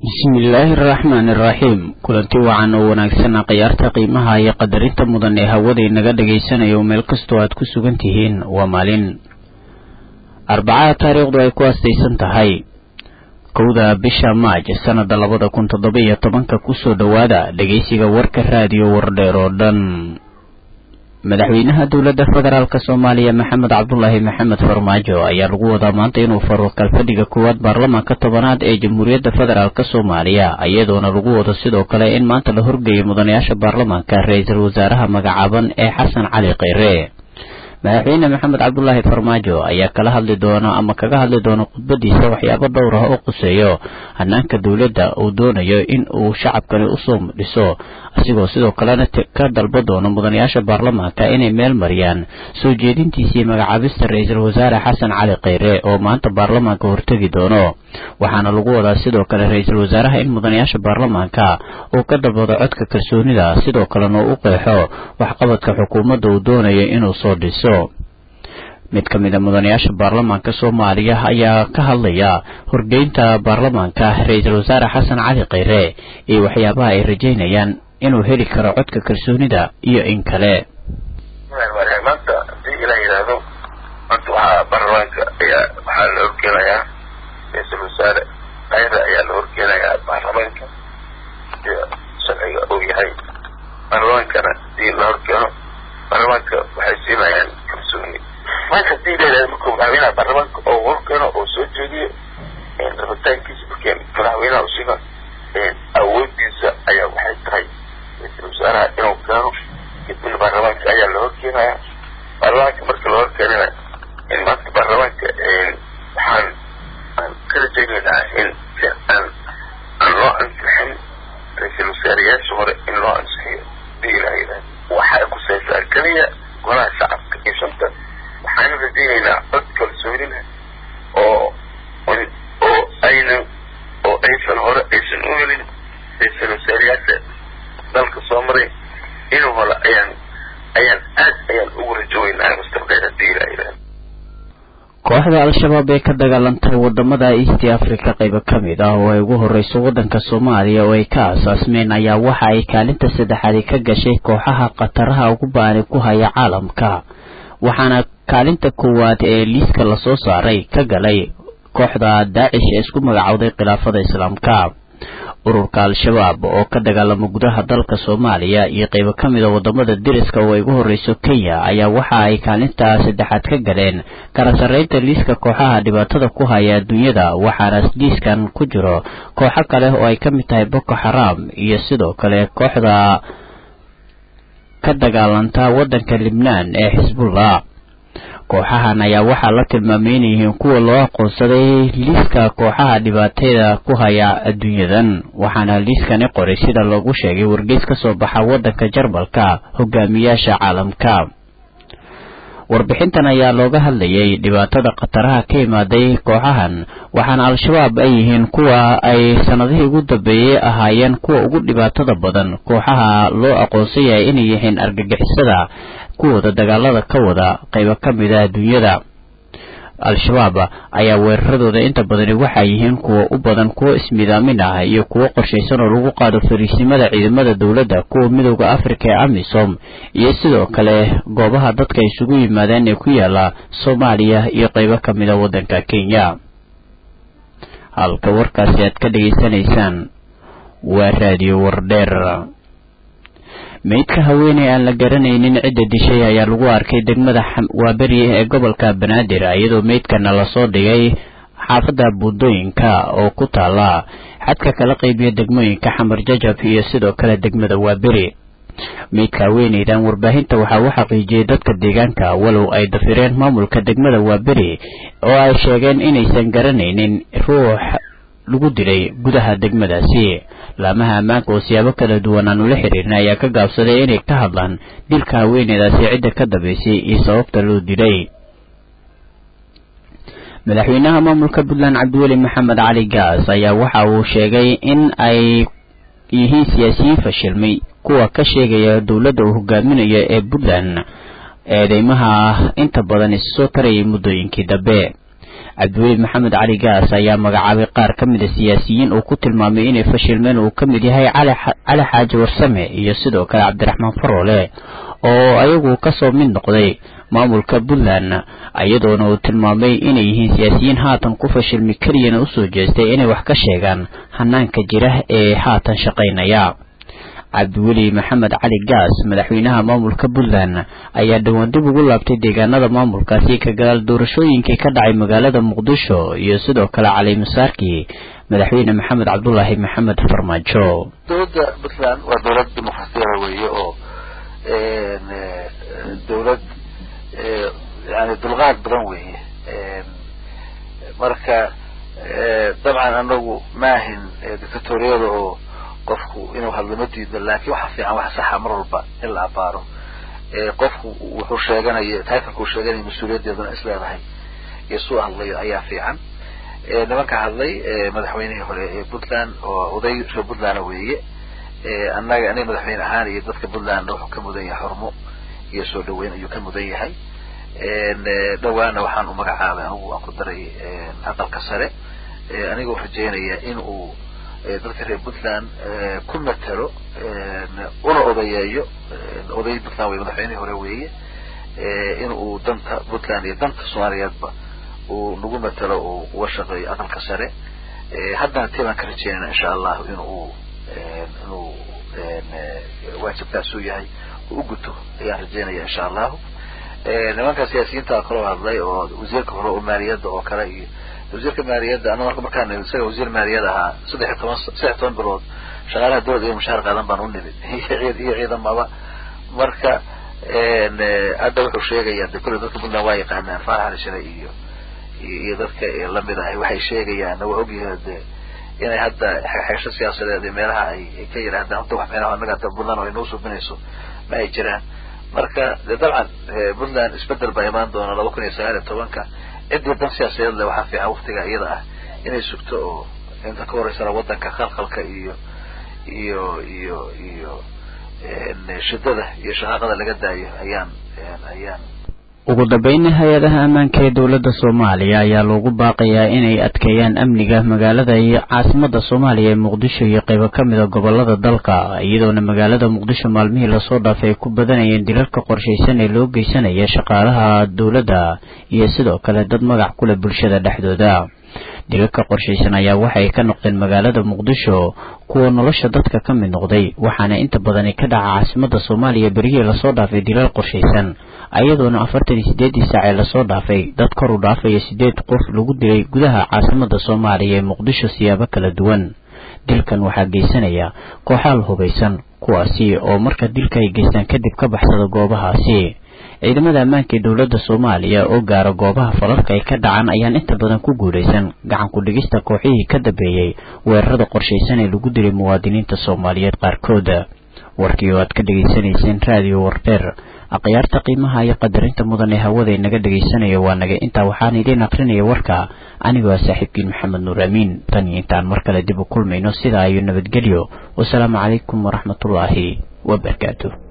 bismillaahi araxmaani iraxiim kulanti wacan oo wanaagsan khiyaarta qiimaha iyo qadarinta mudan ee hawada inaga dhagaysanayo meel kastoo aad ku sugan tihiin waa maalin arbacada taariikhdu ay ku astaysan tahay kowda bisha maaj sanada labada kun toddoba iyo tobanka kusoo dhowaada dhegeysiga warka raadiyo wardheer oo dhan madaxweynaha dowladda federaalk soomaaliya maxamed cabdulaahi maxamed farmaajo ayaa lagu wadaa maanta inuu faro kalfadhiga koowaad baarlamaanka tobanaad ee jamhuuriyadda federaalk soomaaliya iyadoona lagu wado sidoo kale in maanta la horgeeyo mudanayaasha baarlamaanka ra-iisul wasaaraha magacaaban ee xasan cali kheyre madaxweyne maxamed cabdulaahi farmaajo ayaa kala hadli doona ama kaga hadli doona khudbadiisa waxyaabo dhowr ah oo quseeyo hanaanka dowladda uu doonayo in uu shacabkani usoo dhiso asigoo sidoo kalena ka dalba doono mudanayaasha baarlamaanka inay meel mariyaan soo jeedintiisii magacaabista ra-iisul wasaare xasan cali kheyre oo maanta baarlamaanka hortegi doono waxaana lagu wadaa sidoo kale ra-iisul wasaaraha in mudanayaasha baarlamaanka uu ka dalbado codka kalsoonida sidoo kalena uu u qeexo waxqabadka xukuumadda uu doonayo inuu soo dhiso mid ka mid a mudanayaasha baarlamaanka soomaaliya ayaa ka hadlaya horgeynta baarlamaanka ra-iisul wasaare xasan cali kheyre iyo waxyaabaha ay rajeynayaan inuu heli karo codka kalsoonida iyo in kale maanta hadii ilaa yidhaahdo maanta waxaa baarlamaanka ayaa waxaa la horkeenayaa ra-iisul wasaare kheyre ayaa la horkeenayaa baarlamaanka sida sharciga uu yahay baarlamaankana hadii la horkeeno baarlamaanka waxay siinayaan kalsooni marka hadii leedahay markuu madaxweynaha baarlamaanka oo horkeeno oo soo jeediyo rabitaankiisa markeen madaxweynaha usiga awoodiisa ayaa waxay tahay ra-iisul wasaaraha inuu keeno kadibna baarlamaanka ayaa la horkeenaya baarlamaanka marka la horkeenana maanta baarlamaanka waxaan aan ka rajaynaynaa in si aan aan loo ansixin ra-iisul wasaareyaasha hore in loo ansixiyo hadii ilaha yidhahdo waxay kusaysaa keliya golaha shacabka iyo shanta waxaana rajaynaynaa cod kalsoonina oo oo aynan oo aysan hore aysan u helin ra-iisul wasaareyaasha dalka soo maray inuu hole ayaan ayaan aad ayaan ugu rajoweynaa mustaqbel hadii ilaha yidhahdo kooxda al-shabaab ee ka dagaalantay wadamada east africa qaybo ka mid ah oo ay ugu horeyso waddanka soomaaliya oo ay ka aasaasmeen ayaa waxa ay kaalinta saddexaadi ka gashay kooxaha khataraha ugu baani ku haya caalamka waxaana kaalinta koowaad ee liiska lasoo saaray ka galay kooxda daacish ee isku magacowday khilaafada islaamka ururka al-shabaab oo ka dagaalama gudaha dalka soomaaliya iyo qaybo ka mid a wadamada deriska oo ay ugu horeyso kenya ayaa waxa ay kaalinta saddexaad ka galeen kala sarreynta liiska kooxaha dhibaatada ku haya adduunyada waxaana liiskan ku jiro kooxo kale oo ay ka mid tahay boko xaram iyo sidoo kale kooxda ka dagaalanta waddanka libnaan ee xisbullah kooxahan ayaa waxaa la tilmaamay inay yihiin kuwa loo aqoonsaday liiska kooxaha dhibaatada ku haya adduunyadan waxaana liiskani qoray sida loogu sheegay wargeys ka soo baxa waddanka jarmalka hogaamiyaasha caalamka warbixintan ayaa looga hadlayay dhibaatada khataraha ka imaaday kooxahan waxaana al-shabaab ay yihiin kuwa ay sanadihii ugu dambeeyey ahaayeen kuwa ugu dhibaatada badan kooxaha loo aqoonsan yahay inay yihiin argagixisada kuwooda dagaalada ka wada qaybo ka mid a adduunyada al-shabaab ayaa weeraradooda inta badani waxay yihiin kuwa u badan kuwo ismidaamin ah iyo kuwo qorshaysan oo lagu qaado fariisimada ciidamada dowladda kuwa midooda afrika ee amisom iyo sidoo kale goobaha dadka isugu yimaadeen ee ku yaala soomaaliya iyo qaybo ka mid a waddanka kenya halka warkaasi aad ka dhegaysanaysaan waa raadiyo wardheer meydka haweeney aan la garanaynin cidda dishay ayaa lagu arkay degmada waaberi ee gobolka banaadir iyadoo meydkana lasoo dhigay xaafadda buundooyinka oo ku taala xadka kala qaybiya degmooyinka xamar jajab iyo sidoo kale degmada waaberi meydka haweeneydan warbaahinta waxaa u xaqiijiyey dadka deegaanka walow ay dafireen maamulka degmada waaberi oo ay sheegeen inaysan garanaynin ruux lagu dilay gudaha degmadaasi laamaha ammaanka oo siyaabo kala duwan aan ula xiriirna ayaa ka gaabsaday inay ka hadlaan dilka haweeneydaasi cidda ka dambaysay iyo sababta loo dilay madaxweynaha maamulka puntland cabdiweli maxamed cali gaas ayaa waxa uu sheegay in ay yihiin siyaasiyiin fashilmay kuwa ka sheegaya dowladda uu hogaaminayo ee puntland eedeymaha inta badan isu soo tarayay muddooyinkii dambe cabdiweli maxamed cali gaas ayaa magacaabay qaar ka mid a siyaasiyiin uu ku tilmaamay inay fashilmeen uu ka mid yahay cali xaaji warsame iyo sidoo kale cabdiraxmaan faroole oo ayagu kasoo mid noqday maamulka puntland iyadoona uu tilmaamay inay yihiin siyaasiyiin haatan ku fashilmi keliyana usoo jeestay inay wax ka sheegaan hanaanka jira ee haatan shaqaynaya cabdiweli maxamed cali gaas madaxweynaha maamulka puntland ayaa dhowaan dib ugu laabtay deegaanada maamulkaasi ka gadaal doorashooyinkii ka dhacay magaalada muqdisho iyo sidoo kale cali masaarkii madaxweyne maxamed cabdulaahi maxamed farmaajo dowladda puntland waa dowlad dimuqraasiyada weeye oo dowlad yani dulqaad badan weeye marka dabcan anagu maahin dictatoriyada oo qofku inuu hadlo ma diido laakin waxa fiican waxa saxa mar walba in la abaaro qofku wuxuu sheeganaya titleka uu sheeganaya mas-uuliyadeeduna is leedahay iyo suu hadlayo ayaa fiican nimanka hadlay madaxweynihii hore ee puntland oo oday reer puntland weeye annaga aniga madaxweyne ahaan iyo dadka puntlandna wuxuu ka mudan yahay xurmo iyo soo dhaweyn ayuu ka mudan yahay dhawaana waxaan u magacaabay anigu aan ku daray aqalka sare anigoo rajeynaya in uu dadka reer puntland ku matelo una odayeeyo oday puntland wey madaxweynihii hore weeye in uu danta puntland iyo danta soomaaliyeedba uu nagu matelo uu uga shaqeeyo aqalka sare haddana tii baan ka rajeynayna insha allahu inuu inuu waajibkaasuu yahay uu u guto ayaan rajeynaya insha allahu nimanka siyaasiyiinta kaloo hadlay oo wasiirka hore oo maaliyadda oo kale iyo wasiirka maaliyadda ana marka markaan isaga wasiir maaliyad ahaa saddex iyo toban saddex iyo toban bilood shaqaalaha dowladda iyo mushaar qaadan baan u nimid iyo ciidamaba marka hadda wuxuu sheegaya de kulle dadka puntland waa yaqaanaan faarax ali shire iyo iyo dadka lamid ahay waxay sheegayaan waa ogyahay de inay hadda xeesho siyaasadeed iyo meelaha ay ka yidhaahdaan hadda wax meelaha anaga hadda puntland oo inoo suubinayso ma ay jiraan marka de dabcan puntland isbedel baa imaan doona laba kun iyo sagaal iyo tobanka ciddii dan siyaasadeed le waxaa fiican waktiga iyada ah inay sugto oo inta ka horeysana waddanka khalkhalka iyo iyo iyo iyo shidada iyo shaqaaqada laga daayo ayaan ayaan ugu dambeyn hay-adaha ammaanka ee dowladda soomaaliya ayaa loogu baaqayaa inay adkeeyaan amniga magaalada iyo caasimada soomaaliya ee muqdisho iyo qaybo ka mida gobolada dalka iyadoona magaalada muqdisho maalmihii lasoo dhaafay ay ku badanayeen dilalka qorshaysan ee loo geysanaya shaqaalaha dowladda iyo sidoo kale dad magac kuleh bulshada dhexdooda dilalka qorshaysan ayaa waxay ka noqdeen magaalada muqdisho kuwa nolosha dadka ka mid noqday waxaana inta badani ka dhaca caasimada soomaaliya berihii lasoo dhaafay dilal qorshaysan ayadoona afartan iyo sideedii saac ee lasoo dhaafay dad kor u dhaafaya sideed qof lagu dilay gudaha caasimada soomaaliya ee muqdisho siyaabo kala duwan dilkan waxaa geysanaya kooxaal hubaysan kuwaasi oo marka dilka ay geystaan kadib ka baxsada goobahaasi ciidamada ammaanka ee dowladda soomaaliya oo gaara goobaha falalka ay ka dhacaan ayaan inta badan ku guulaysan gacan ku dhigista kooxihii ka dambeeyey weerarada qorshaysan ee lagu dilay muwaadiniinta soomaaliyeed qaarkooda warkii oo aad ka dhegaysanayseen raadiyo wardeer akhyaarta qiimaha iyo qadarinta mudan ee hawada inaga dhegaysanaya waa naga intaa waxaan idiin akrinaya warka anigoo saaxiibkiin maxamed nuur amiin tan iyo intaan mar kale dib u kulmayno sidaa iyo nabadgelyo wasalaamu calaykum waraxmatullaahi wabarakaatu